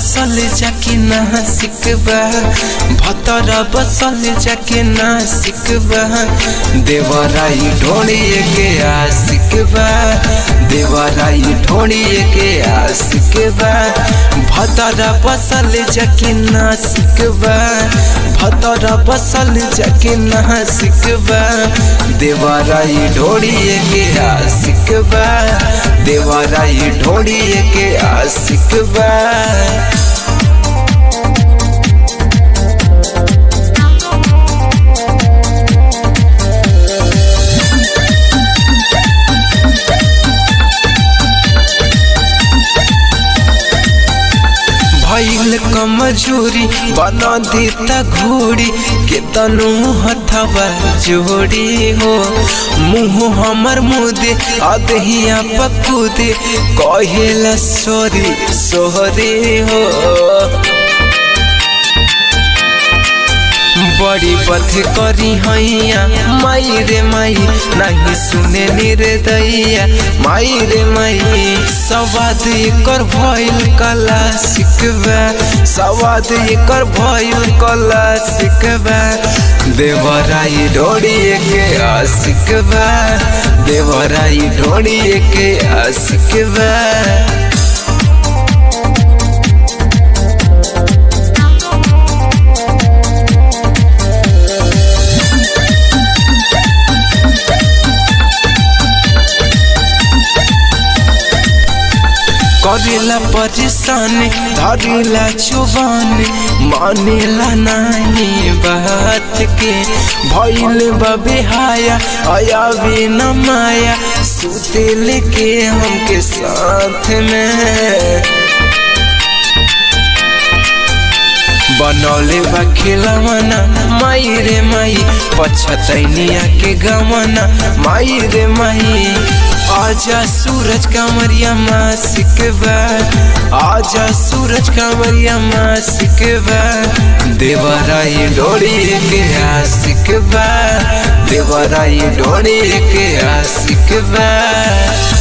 बसल जाके ना सिकबा भतरा बसल जाके ना सिकबा देवराई ढोड़िए के आशिकबा देवराई ढोड़िए के आशिकबा भतरा बसल जाके ना सिकबा भतरा बसल जाके ना सिकबा देवराई ढोड़िए के आशिकबा देवराई ढोड़िए के आशिकबा भैल कमजोरी बना देता घोड़ी के तनु हथवा जोड़ी हो मुँह हमर मुदे अदहिया पकुदे कहेला सोरी सोहरे हो बड़ी पथ करी हैया माई रे माई नहीं सुने निर्दया माई रे माई सवाद एकर भइल कला सिकबा सवाद एकर भइल कला सिकबा देवराई ढोड़िए के आशिकबा देवराई ढोड़िए के आशिकबा करेला परेशान धरेला चुबान मानेला नहीं बात के भइल बबेहाया आयावे न माया सुते लेके हमके साथ में बनौले बा खिलवना माई रे माई पछतैनिया के गमना माई रे माई आजा सूरज कांवरिया माँ सिकबा आजा सूरज कांवरिया माँ सिकबा देवराई डोरी के आशिकबा देवराई डोरी के आशिकबा